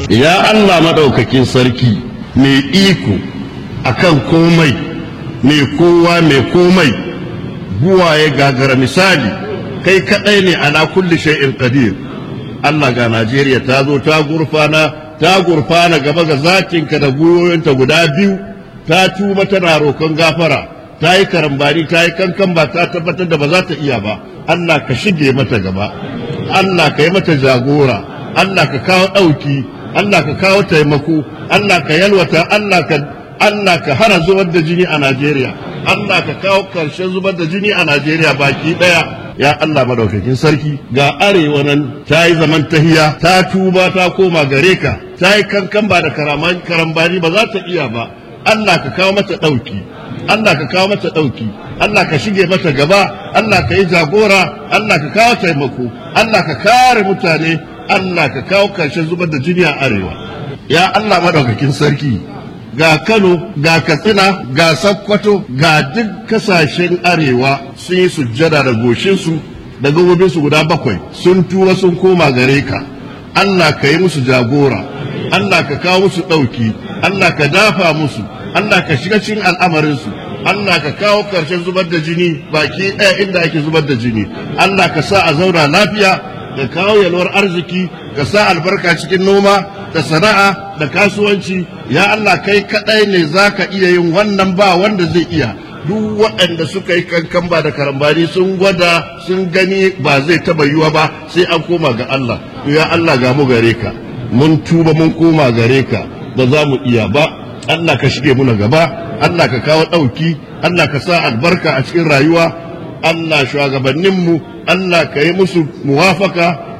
ya Allah maɗaukakin sarki mai iko akan komai mai kowa mai komai buwaye gagara misali kai kaɗai ne ala kulli shay'in qadir Allah ga Najeriya ta zo ta gurfana ta gurfana gaba ga zatinka da gwiwoyinta guda biyu ta tuba tana roƙon gafara ta yi karambani ta yi kankan ba ta tabbatar da ba za ta iya ba Allah ka shige mata gaba Allah ka yi mata jagora Allah ka kawo ɗauki Allah ka kawo taimako Allah ka yalwata Allah ka Allah ka hana zubar da jini a Najeriya Allah ka kawo ƙarshen zubar da jini a Najeriya baki ɗaya ya Allah madaukakin sarki ga arewa nan ta yi zaman tahiya ta tuba ta koma gare ka ta yi kankan ba da karambani ba za ta iya ba Allah ka kawo mata ɗauki Allah ka kawo mata ɗauki Allah ka shige mata gaba Allah ka yi jagora Allah ka kawo taimako Allah ka kare mutane Allah ka kawo karshen zubar da jini a arewa ya Allah madaukakin sarki ga Kano ga Katsina ga Sokoto ga duk kasashen arewa sun yi sujjada da goshinsu da gabobinsu guda bakwai sun tura sun koma gare ka Allah ka yi musu jagora Allah ka kawo musu ɗauki Allah ka dafa musu Allah ka shiga cikin al'amarinsu Allah ka kawo ƙarshen zubar da jini baki ɗaya inda ake zubar da jini Allah ka sa a zauna lafiya ka kawo yalwar arziki ka sa albarka cikin noma da sana'a da kasuwanci ya Allah kai kaɗai ne za ka iya yin wannan ba wanda zai iya duk waɗanda suka yi kankan ba da karambani sun gwada sun gani ba zai taɓa yiwa ba sai an koma ga Allah ya Allah ga mu gare ka mun tuba mun koma gare ka ba za mu iya ba Allah ka shige muna gaba Allah ka kawo ɗauki Allah ka sa albarka a cikin rayuwa Allah shugabanninmu Allah ka yi musu muwafaka